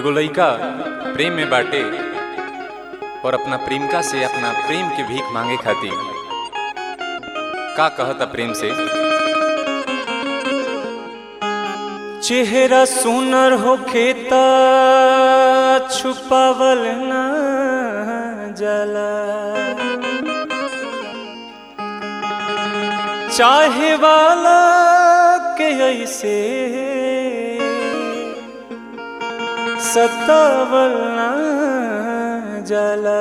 एगो लइका प्रेम में बाटे और अपना प्रेमिका से अपना प्रेम के भीख मांगे खातिर का कहता प्रेम से चेहरा सुनर होखे त छुपावल ना जला चाहे वाला के ऐसे सतावल ना जला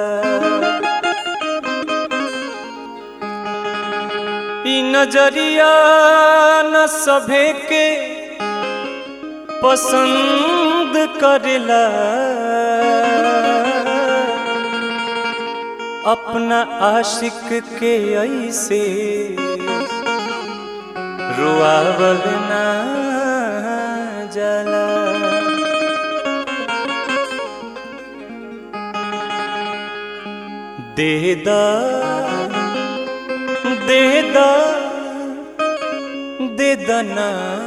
ई नजरिया न सभे के पसंद करेला अपना आशिक के ऐसे रुआवल ना जाला देदा देदा देदना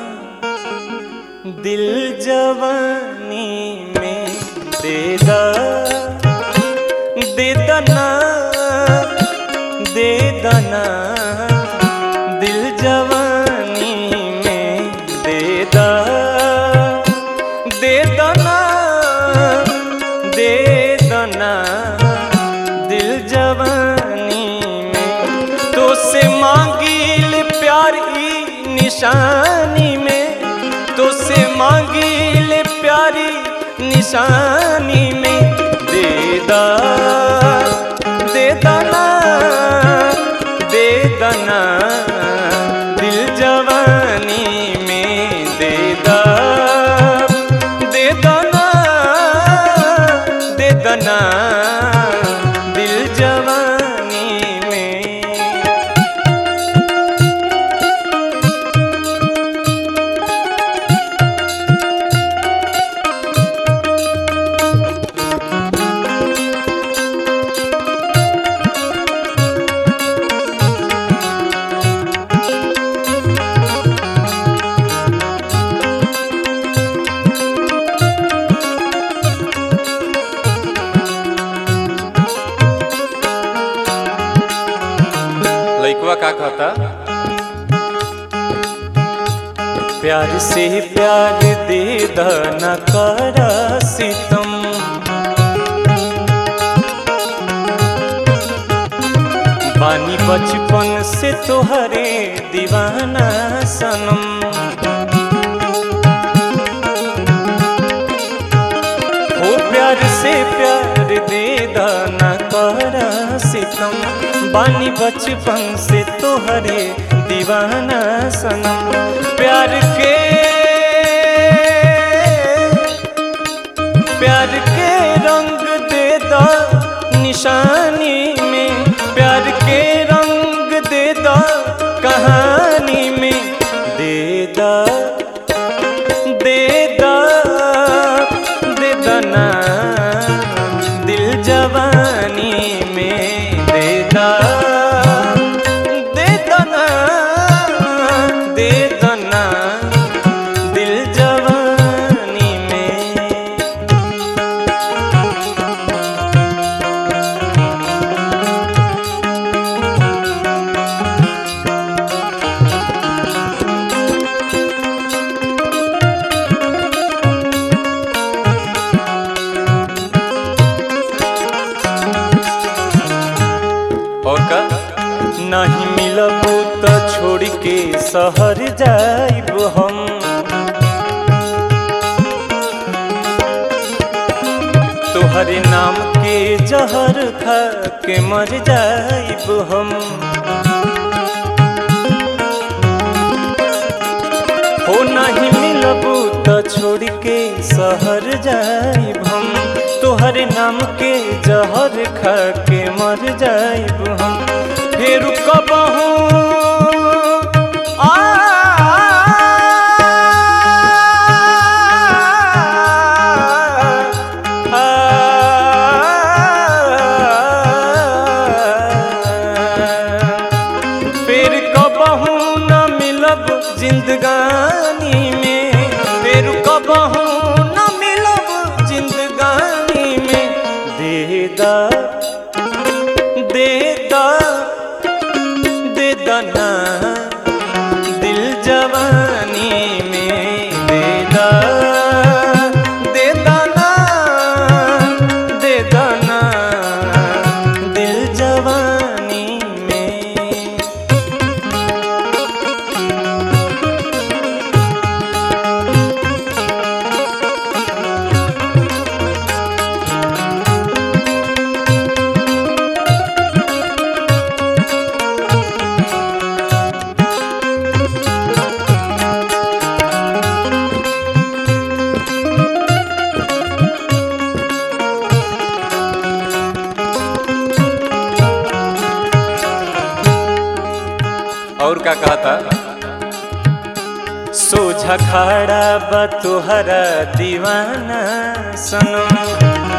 दिल जवानी में देदा देदना देदना दिल जवानी में देदा देदना देदना दिल जवानी में तो से मांगिल प्यार ई निशानी में तो से मांगिल प्यारी निशानी में देदा दे दना दे दना दिल जवानी में देदा दे दना दे दना दिल जवानी में लइकवा का कहता प्यार से प्यार दे न कर सितम बानी बचपन से तोहरे दीवाना सनम हो प्यार से प्यार दे न कर सितम बानी बचपन से तोहरे दीवाना सनम प्यार के प्यार के रंग दे दा निशानी में प्यार के रंग दे दा कहानी में दे दा दे दा दे दना दिल जवानी में दे दा दे दना दे दना दिल जवानी में और का नहीं मिलबू तो छोड़ के शहर जाइब हम तोहरे नाम के जहर खा के मर जाइब हम हो नहीं मिलबू तो छोड़ के शहर जाइब हम तोहरे नाम के जहर खा के मर जाइब हम फिर कबहू आ फिर कबहू न मिलब जिंदगानी में फिर कबहू न मिलब जिंदगानी का कहता सोझा खड़ा बा तोहरा दीवाना सनम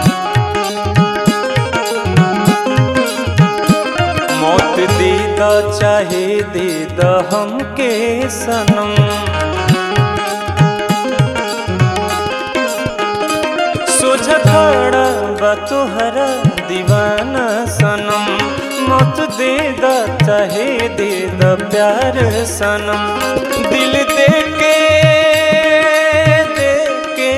मौत दे द चाहे दे द हमके सनम सोझा खड़ा बा तोहरा दीवाना सनम मौत दे द चाहे दे द प्यार सनम दिल दे के दे के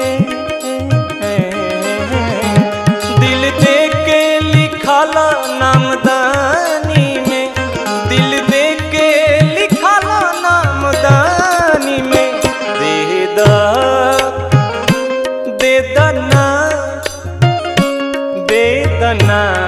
दिल दे के लिखाला नामदानी में दिल दे के लिखाला नामदानी में दे द दे दना दे दना